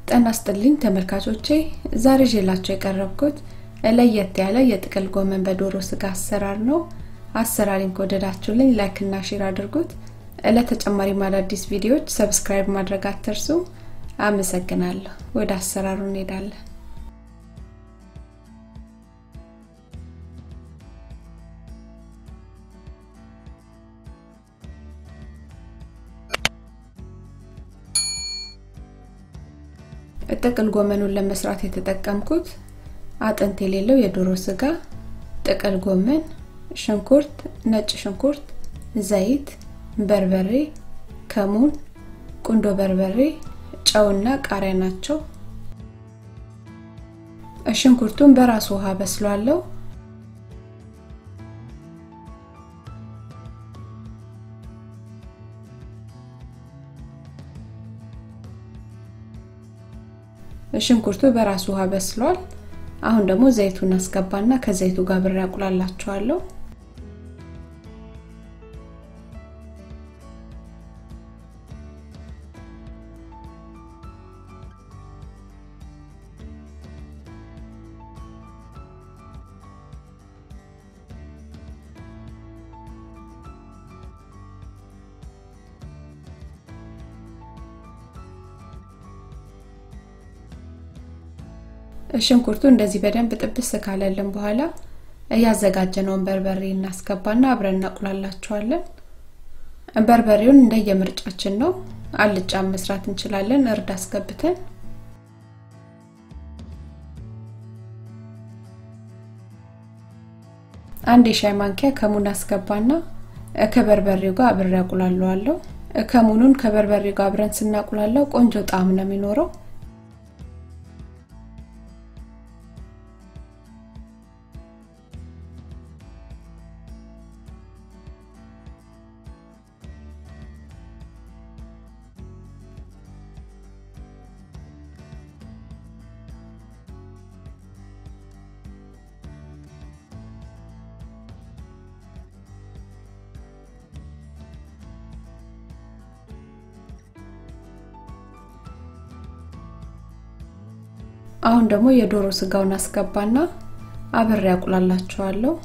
ጤና ይስጥልኝ ተመልካቾቼ ዛሬ ይዤላችሁ የቀረብኩት ለየት ያለ የጥቅል ጎመን በዶሮ ስጋ አሰራር ነው አሰራሪን ከወደዳችሁልኝ ላይክ እና ሼር አድርጉት ለተጨማሪ አዳዲስ ቪዲዮዎች ሰብስክራይብ ማድረግ አትርሱ አመሰግናለሁ ወደ አሰራሩ እንሄዳለን ጥቅል ጎመኑን ለመስራት የተጠቀምኩት አጥንት የሌለው የዶሮ ስጋ ጥቅል ጎመን ሽንኩርት ነጭ ሽንኩርት ዘይት በርበሬ ከሙን ቁንዶ በርበሬ ጨውና ቃሪያ ናቸው ሽንኩርቱን በራሱ ውሃ በስሏለሁ ሽንኩርቱ በራሱ ውሃ በስሏል አሁን ደግሞ ዘይቱን አስገባና ከዘይቱ ጋር ብሬ አቁላላቸዋለሁ ሽንኩርቱ እንደዚህ በደንብ ጥብስ ካለልን በኋላ እያዘጋጀነውን በርበሬ እናስገባና አብረን እናቁላላቸዋለን በርበሬውን እንደየምርጫችን ነው አልጫ መስራት እንችላለን እርድ አስገብተን አንድ የሻይ ማንኪያ ከሙን አስገባና ከበርበሬው ጋር አብሬ አቁላለዋለሁ ከሙኑን ከበርበሬው ጋር አብረን ስናቁላለው ቆንጆ ጣዕም ነው የሚኖረው አሁን ደግሞ የዶሮ ስጋውን አስገባና አብሬ ያቁላላቸዋለሁ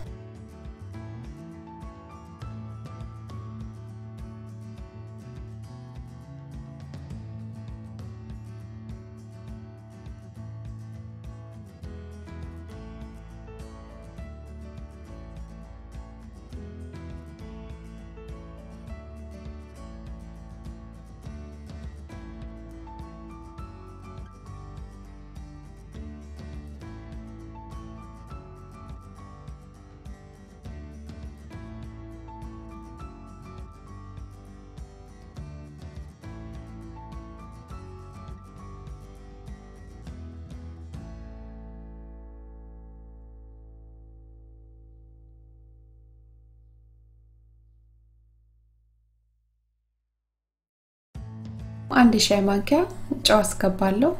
አንድ ሻይ ማንኪያ ጨው አስገባለሁ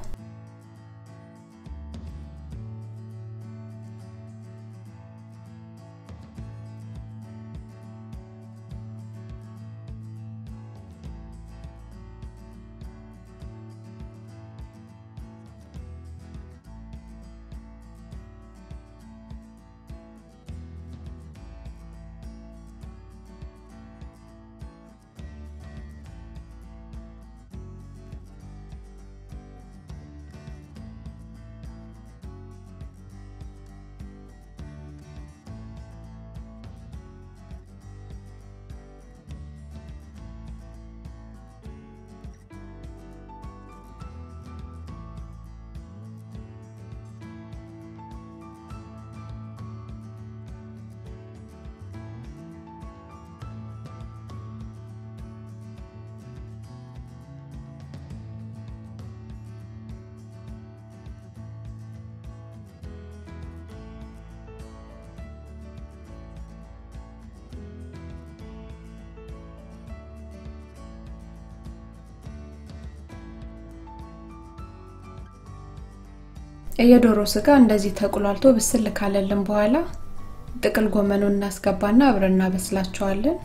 የዶሮ ስጋ እንደዚህ ተቁላልቶ ብስል ካለልን በኋላ ጥቅል ጎመኑን እናስገባና አብረን እናበስላቸዋለን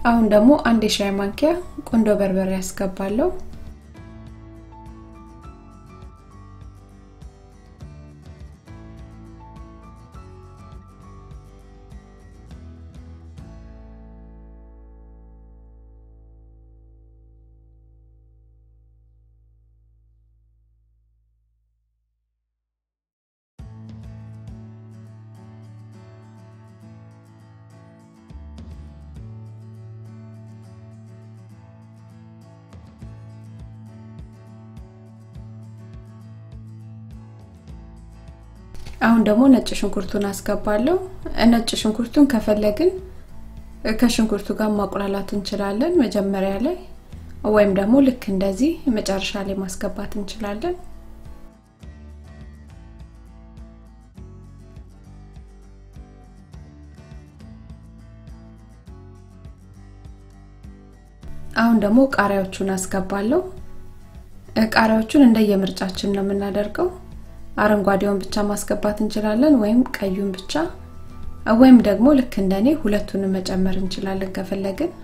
አሁን ደግሞ አንድ የሻይ ማንኪያ ቁንዶ በርበሬ ያስገባለሁ። አሁን ደግሞ ነጭ ሽንኩርቱን አስገባለሁ። ነጭ ሽንኩርቱን ከፈለግን ከሽንኩርቱ ጋር ማቁላላት እንችላለን መጀመሪያ ላይ ወይም ደግሞ ልክ እንደዚህ መጨረሻ ላይ ማስገባት እንችላለን። አሁን ደግሞ ቃሪያዎቹን አስገባለሁ። ቃሪያዎቹን እንደየምርጫችን ነው የምናደርገው። አረንጓዴውን ብቻ ማስገባት እንችላለን ወይም ቀዩን ብቻ ወይም ደግሞ ልክ እንደኔ ሁለቱንም መጨመር እንችላለን ከፈለግን።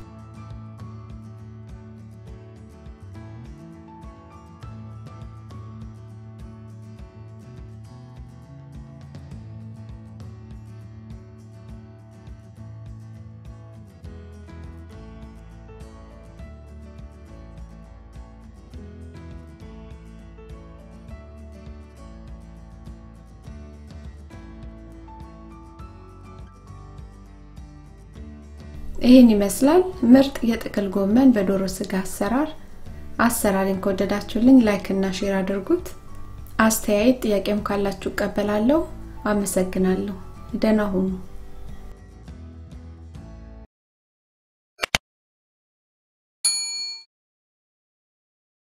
ይህን ይመስላል ምርጥ የጥቅል ጎመን በዶሮ ስጋ አሰራር። አሰራሪን ከወደዳችሁልኝ ላይክ እና ሼር አድርጉት። አስተያየት ጥያቄም ካላችሁ እቀበላለሁ። አመሰግናለሁ። ደህና ሁኑ።